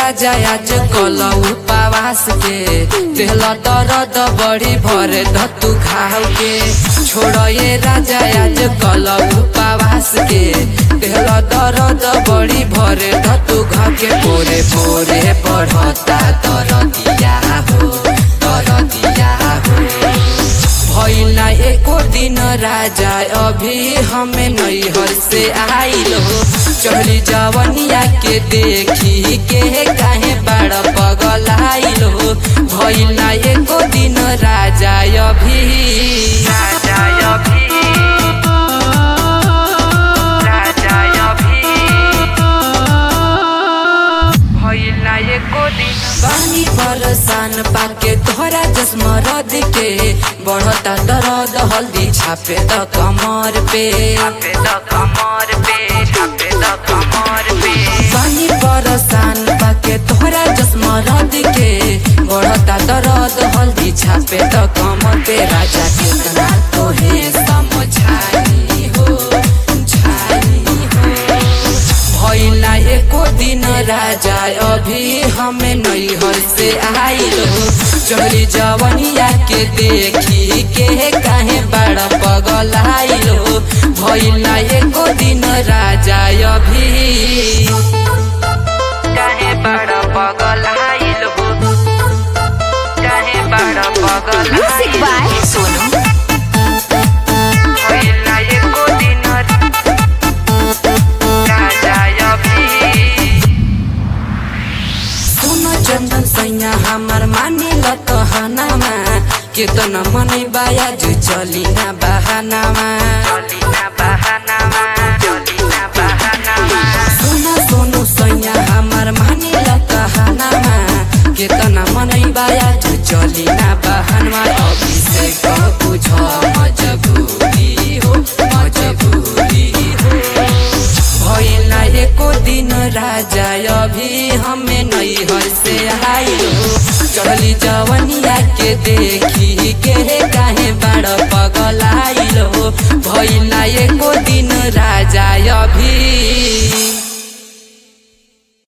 राजा आज कल उपवास के तेल दर्द बड़ी भरे धतु घाव के छोड़ ये राजा आज कल उपवास के तेल दर्द बड़ी भरे धतु घाव के पोरे पोरे बढ़ता दरदिया हो दरदिया हो भैला एको दिन राजा अभी हमें नैहर से आइल हो चढ़ी जवनिया के देखी के काहे बड़ पगल आइल हो भैला एको दिन राजा अभी राजा अभी राजा अभी भैला एको दिन पानी बरसान पाके तोहरा चश्मा रद के बढ़ता दर्द हल्दी छापे द कमर पे छापे द कमर पे छापे द कमर पे पानी बरसान पाके तोहरा चश्मा रद के बढ़ता दर्द हल्दी छापे द कमर पे राजा कितना तोहे समझाई हो छाई हो भैला एको दिन राजा अभी हमें नैहर से आइल हो चढ़ी जवनिया के देखी के काहे बड़ा पगल आइल हो भैला एको दिन राजा अभी काहे बड़ा पगल आइल हो काहे बड़ा पगल Music by Sonu. भैला एको दिन राजा अभी सुन चंदन सैया हमार मानी ल कहनामा केतन मनै बायाजु चली ना बहानामा चली ना बहानामा चली ना बहानामा सुन सोनु सैया हमार मानी ल कहनामा केतन मनै बायाजु चली ना बहानमा अभिषेक बुझ मजबुरी हो मजबुरी हो भैला एको दिन राजा अभी हमें नैहर से आइल हो चढ़ली जवनिया के देखी के काहे बड़ पगल आइल हो भैला एको दिन राजा अभी